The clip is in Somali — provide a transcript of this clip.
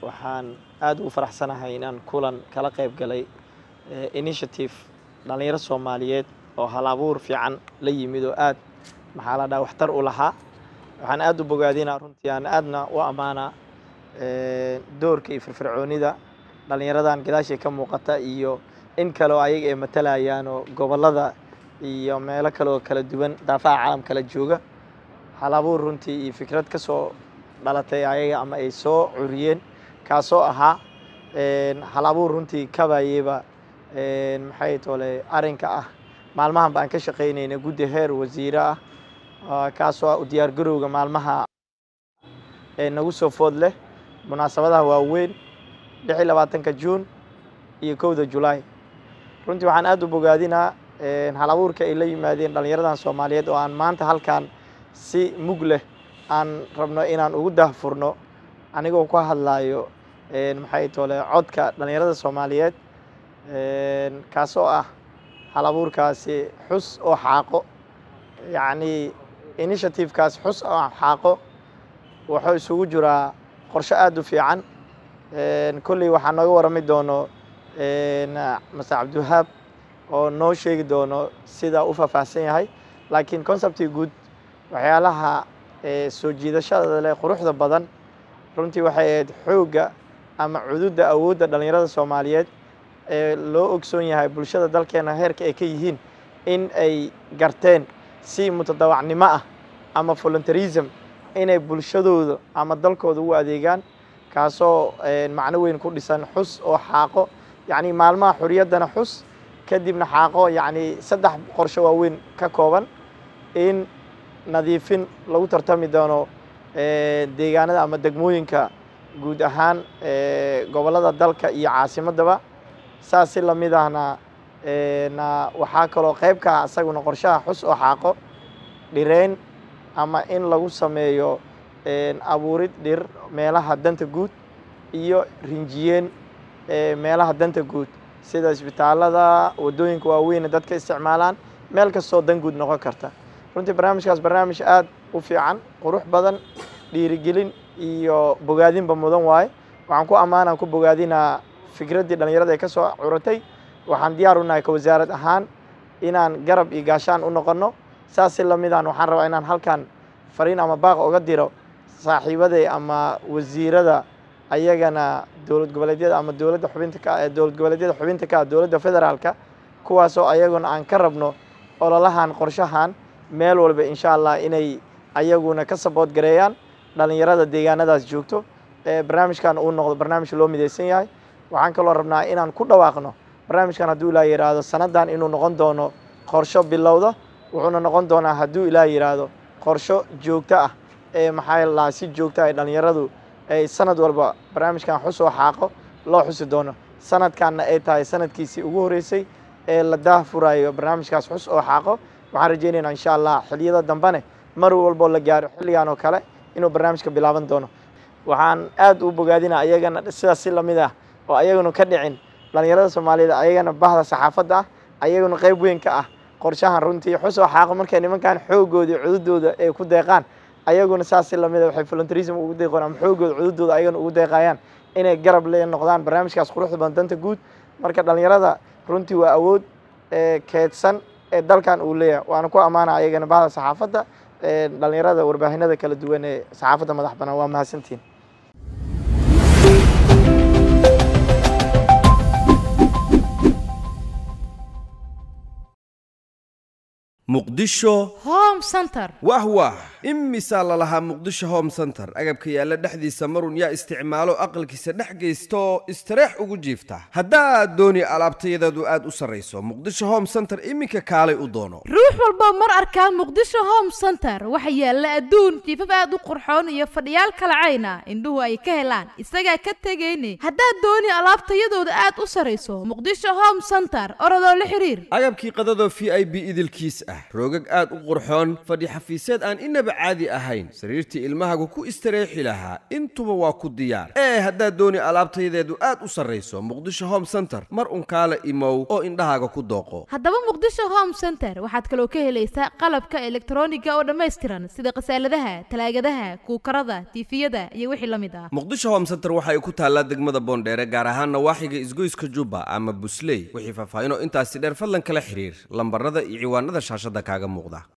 waxaan aad ugu faraxsanahay inaan kulan kala qayb galay initiative dhallinyaro soomaaliyeed oo hal abuur fiican la yimid oo aad maxaa la dhaha waxtar u lahaa waxaan aad u bogaadinaa runtii aan aadna u ammaanaa doorka iyo firfircoonida dhallinyaradan gadaashay ka muuqata iyo in kale oo ayaga ay matalayaan oo gobollada iyo meelo kale oo kala duwan daafaha caalam kala jooga hal abuur runtii iyo fikrad ka soo dhalatay ayaga ama ay soo curiyeen kaasoo ahaa hal abuur runtii kabayeba maxay tole arrinka ah maalmahan baan ka shaqaynayna guddi heer wasiire ah kaasoo ah u diyaargarowga maalmaha nagu soo food leh munaasabadaha waaweyn lix iyo labaatanka juun iyo kowda julaay runtii waxaan aad u bogaadinaa hal abuurka ay la yimaadeen dhallinyaradan soomaaliyeed oo aan maanta halkan si mug leh aan rabno inaan ugu dahfurno anigoo ku hadlayo maxay tole codka dhallinyarada soomaaliyeed kaasoo ah hal abuurkaasi xus oo xaaqo yacnii initiativekaas xus oo xaaqo wuxuu isugu jiraa qorshe aad u fiican kolley waxaa nooga warrami doono mase cabdiwahaab oo noo sheegi doono sida u faahfaahsan yahay laakiin conceptii guud waxyaalaha soo jiidashada leh quruxda badan runtii waxay ahayd xoogga ama cududda awoodda dhallinyarada soomaaliyeed ee loo ogsoon yahay bulshada dalkeena heerka ay ka yihiin in ay garteen si mutadawacnimo ah ama voluntarism inay bulshadooda ama dalkooda ugu adeegaan kaasoo macno weyn ku dhisan xus oo xaaqo yacni maalmaha xuriyaddana xus kadibna xaaqo yacni saddex qorsho waaweyn ka kooban in nadiifin lagu tartami doono deegaanada ama degmooyinka guud ahaan gobollada dalka iyo caasimaddaba saas si lamid ahna waxaa kaloo qayb ka ah isaguna qorshaha xus oo xaaqo dhireyn ama in lagu sameeyo abuurid dhir meelaha danta guud iyo rinjiyeen meelaha danta guud sida isbitaalada waddooyinka waaweyne dadka isticmaalaan meel kastoo dan guud noqon karta runtii barnaamijkaas barnaamij aad u fiican qurux badan dhiirigelin iyo bogaadinba mudan waaye waxaan ku ammaanaan ku bogaadinaa fikraddii dhallinyarada ay ka soo curatay waxaan diyaar u nahay ka wasaarad ahaan inaan garab iyo gaashaan u noqonno saas si lamidaan waxaan rabaa inaan halkan fariin ama baaq oga diro saaxiibaday ama wasiirada ayagana dowlad goboleedyada ama dowladda xubinta ka ee dowlad goboleedyada xubinta ka ah dowladda federaalka kuwaasoo ayaguna aan ka rabno ololahan qorshahan meel walba insha allah inay ayaguna ka sabood gareeyaan dhallinyarada deegaanadaas joogto ee barnaamijkan uu noqdo barnaamij loo midaysan yahay waxaan kaloo rabnaa inaan ku dhawaaqno barnaamijkan hadduu ilaa yidhaahdo sanaddan inuu noqon doono qorsho bilowda wuxuuna noqon doonaa hadduu ilaa yidhaahdo qorsho joogto ah ee maxaa lahaa si joogto ay dhallinyaradu ay sanad walba barnaamijkan xus oo xaaqo loo xusi doono sanadkanna ay tahay sanadkiisii ugu horreysay ee la daahfurayo barnaamijkaas xus oo xaaqo waxaan rajaynaynaa insha allah xiliyada dambene mar walboo la gaaro xilligan oo kale inuu barnaamijka bilaaban doono waxaan aad u bogaadinaa ayagana sidaas si lamid ah oo ayaguna ka dhicin dhallinyarada soomaaliyeed ayagana bahda saxaafadda ah ayaguna qayb weyn ka ah qorshahan runtii xus oo xaaqo markay nimankan xoogooda cududooda ay ku deeqaan ayaguna saas si lamid a waxay voluntarism ugu deeqoon ama xoogooda cududooda ayagana ugu deeqayaan inay garab le noqdaan barnaamijkaas quruxda badan danta guud marka dhallinyarada runtii waa awood keedsan ee dalkan uu leeyahay waana ku ammaana ayagana bahda saxaafadda dhallinyarada warbaahinada kala duwan ee saxaafadda madax banaan waa mahadsantiin muqdisho home center wah wah imisaa lalahaa muqdisho home center agabka yaalla dhexdiisa marun yaa isticmaalo aqalkiisa dhex geysta oo istareex ugu jiifta haddaad dooni alaabtayadeedu aad u sarrayso muqdisho home center iminka kaalay u doono ruux walba mar arkaa muqdisho home center waxa yaalla adduun jiifaf aad u qurxoon iyo fadhiyaal kalacayna indhuhu ay ka helaan isagaa ka tegayne haddaad dooni alaabtayadooda aad u sarrayso muqdisho home center orodoo la xiriir agabkii qadadoo v i b idilkiis ah roogag aad u qurxoon fadhi xafiiseed aan inaba caadi ahayn sariirtii ilmahagu ku istareexi lahaa intuba waa ku diyaar ee haddaad dooni alaabtayadeedu aad u sarrayso muqdisho home center mar un kaala imow oo indhahaaga ku dooqo haddaba muqdisho home center waxaad kaloo ka helaysaa qalabka elektroniga oo dhammaystiran sida khasaaladaha talaagadaha kuukarada tiifiyada iyo wixii la mid ah muqdisho home center waxa ay ku taallaa degmada boondheere gaar ahaan nawaaxiga isgoyska jubba ama busley wixii faahfaahinoo intaasi dheer fadlan kala xiriir lambarada iyo ciwaanada shaashadda kaaga muuqda